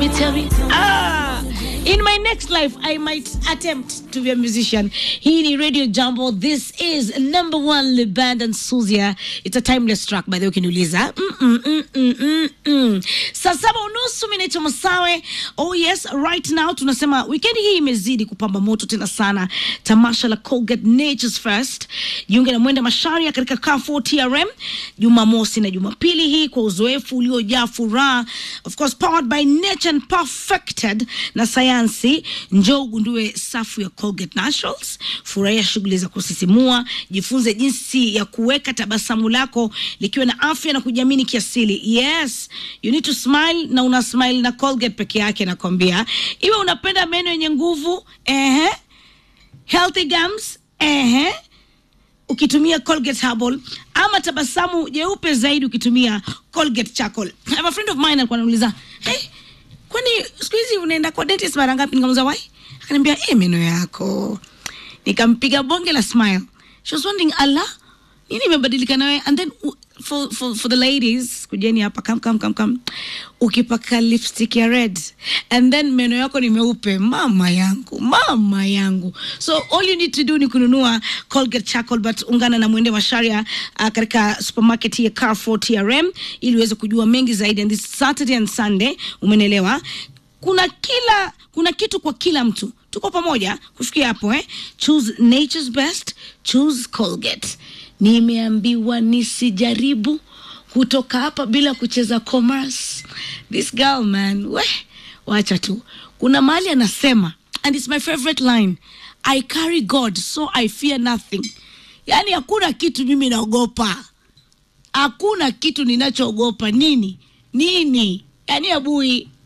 Ah, in my next life I might attempt to be a musician. Hii ni Radio Jambo. This is number one Le Band and Suzia. It's a timeless track by the way ukiniuliza. Mm, mm, mm, mm, mm, mm. Saa saba unusu mimi naitwa Masawe. Oh yes, right now tunasema weekend hii imezidi kupamba moto tena sana. Tamasha la Colgate Nature's First. Jiunge na Mwenda Masharia katika Carrefour TRM Jumamosi na Jumapili hii kwa uzoefu uliojaa furaha. Of course powered by nature and perfected na sayansi. Njoo ugundue safu ya Colgate Naturals, furahia shughuli za kusisimua, jifunze jinsi ya kuweka tabasamu lako likiwa na afya na kujiamini kiasili. Yes, you need to smile na una smile na Colgate peke yake, nakwambia. Iwe unapenda meno yenye nguvu, ehe, healthy gums, ehe ukitumia Colgate Herbal ama tabasamu jeupe zaidi ukitumia Colgate Charcoal. I have a friend of mine alikuwa anauliza, hey, kwani siku hizi unaenda kwa dentist mara ngapi? Nikamuuliza why, akaniambia eh, meno yako. Nikampiga bonge la smile. She was wondering, ala, nini imebadilika nawe? And then u- for, for, for the ladies, kujeni hapa, come, come, come, come. Ukipaka lipstick ya red and then meno yako ni meupe, mama yangu, mama yangu. So all you need to do ni kununua Colgate Charcoal, but ungana na Mwende Masharia uh, katika supermarket hii ya Carrefour TRM ili uweze kujua mengi zaidi. And this Saturday and Sunday, umenelewa kuna kila kuna kitu kwa kila mtu tuko pamoja kufikia hapo eh? choose nature's best choose colgate nimeambiwa nisijaribu kutoka hapa bila kucheza commerce this girl man we wacha tu kuna mahali anasema and it's my favorite line i carry god so i fear nothing yaani hakuna kitu mimi naogopa hakuna kitu ninachoogopa nini nini yaani abui